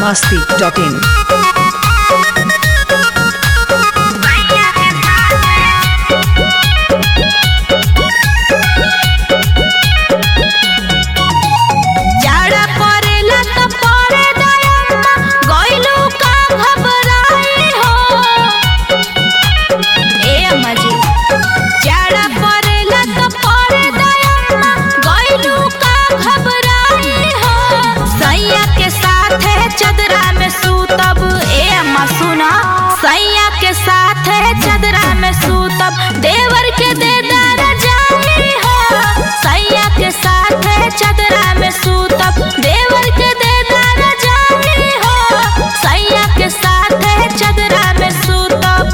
masti.in. जाड़ा परेला त परे दयम्मा गइलू का घबराई हो ए अम्मा जी जाड़ा परेला त परे दयम्मा गइलू का घबराई हो सैया के साथे चदरा में सूतब ए अम्मा सुना सैया के साथे चदरा में सूतब देवर के दे दार जानी हो सैया के साथे चदरा में सूतब देवर के दे दार जानी हो सैया के साथे चदरा में सूतब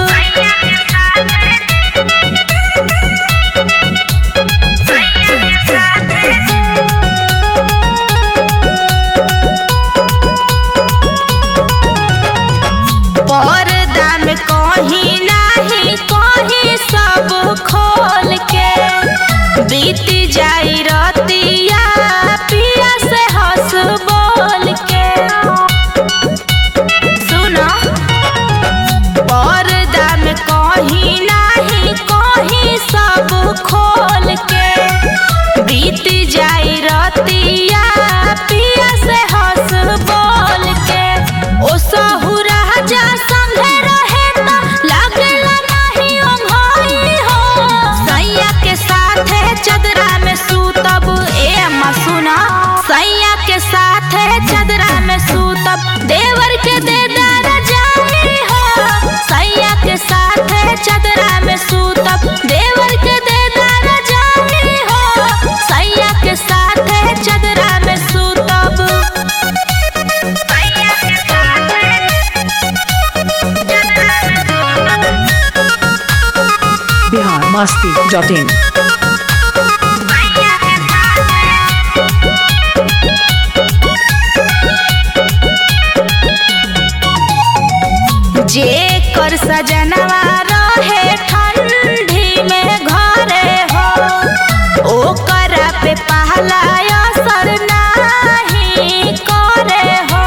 पर्दा में कहीं नाही कहीं सब खोल के बीत जाई रतिया पिया से हंस बोल के सुनो पर्दा में कहीं नाही कहीं सब खोल के बीत जाई रतिया पिया से हंस बोल के ओ सहुरा जा संगे रहे त लागला नहीं ओंघाई हो सैया के साथे चदरा में सूतब ए अम्मा सुना सैया के साथे चदरा में सूतब देवर के दे दार जानी हो सैया के साथे चदरा में सूतब देवर के दे दार जानी हो सैया के साथे चदरा में सूतब सैया के साथे चदरा में सूतब Bihar masti.in. सैया के साथे जे कर सजनवा रहे ठंडी में घरे हो ओकरा पे पहला असर नाही करे हो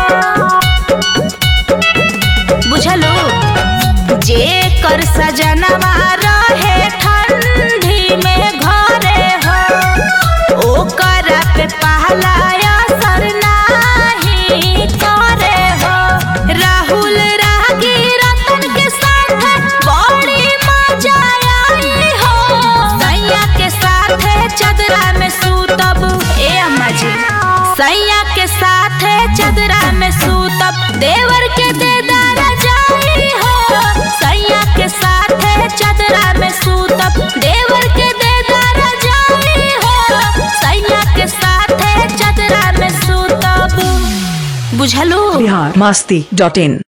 बुझलो जे कर सजनवा रहे ठंडी में घरे हो ओकरा पे पहला असर नाही करे हो राहुल रागी रतन के साथ बड़ी मजा आई हो सैया के साथ चदरा में सूतब ए अम्मा जी सैया के साथ चदरा में सूतब देवर के दे दार जाई हो सैया के साथ चदरा में सूतब देवर के दे दार जाई हो सैया के साथ चदरा में सूतब बुझलो Bihar masti.in.